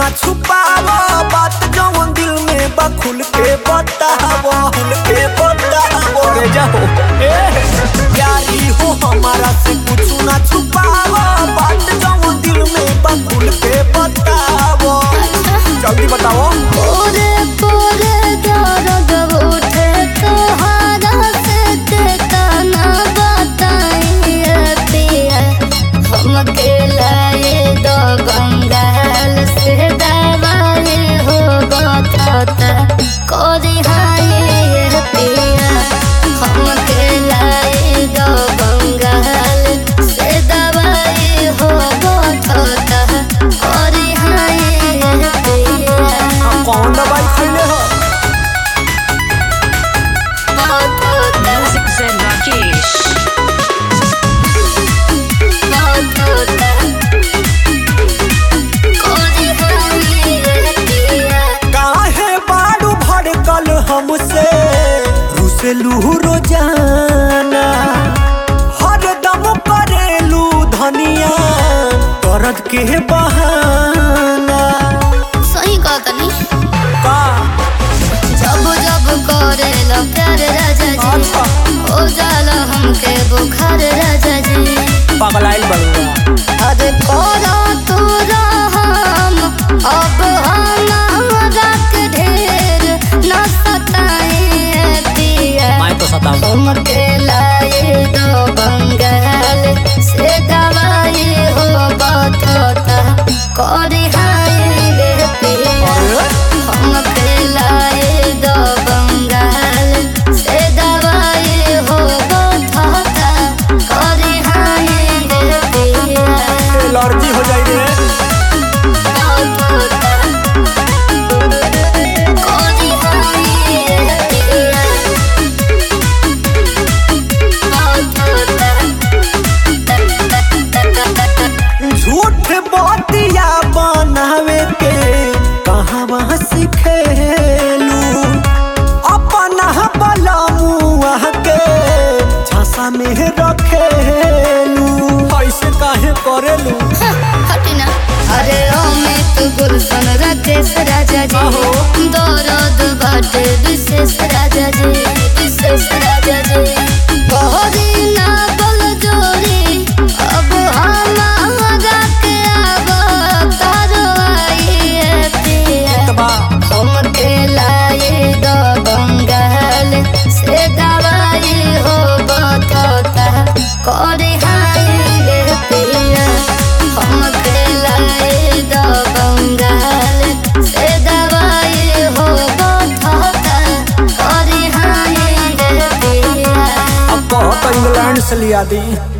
ना छुपावो बात जवन दिल में बा खुल के बतावो खुल के बतावो रे जाओ ए प्यारी हो हमारा से कुछ ना छुपावो बात जवन दिल में बा खुल के बतावो जल्दी बताओ पोरे पोरे दर्द उठे तोहरा से ठिकाना बताइए पिया हमके लाए दो बंगाल से दवाई हो गता कोरी हाय पिया हमके लाए दो बंगाल से दवाई हो गता कोरी हाय पिया कौन दवाई खैले हो Music Zen Rakesh. काहे बाड़ू भड़कल हमसे रुसलू रोजाना हर दम करेलू धनिया दर्द के बहाना सही कहतनी का जब जब करेला प्यार राजा जी अच्छा। हो जाला हमके बुखार राजा जी पगलाइल बड़ुआ अरे कोरा तोरा हम अब हमारा के ढेर न सताए पिया मैं तो सताऊं हमके लाए दो बंगाल से दवाई हो बतोता कोरी हाय रे पिया हमके लाए दो बंगाल से दवाई हो बतोता कोरी हाय रे पिया एलर्जी हो जाई रे बतोता कोरी हाय रे पिया झूठ बातिया बनावे के कहवा सिखेलू अपना बलमुआ के झांसा में रखेलू ऐसे काहे करेलू हटिना अरे अमित गुलशन राकेश राजा जी आहो। दौरद बाटे विशेष राजा जी विशेष राजा जी बहरी ना बल जोरी अब हमारा के अब तारो आइए पिया तबा हमके लाए दो बंगाल से दवाई हो बतोता करे हाय रे पिया हमके लाए दो बंगाल से दवाई हो बतोता करे हाय रे पिया अब कहो तो इंग्लैंड से लिया दी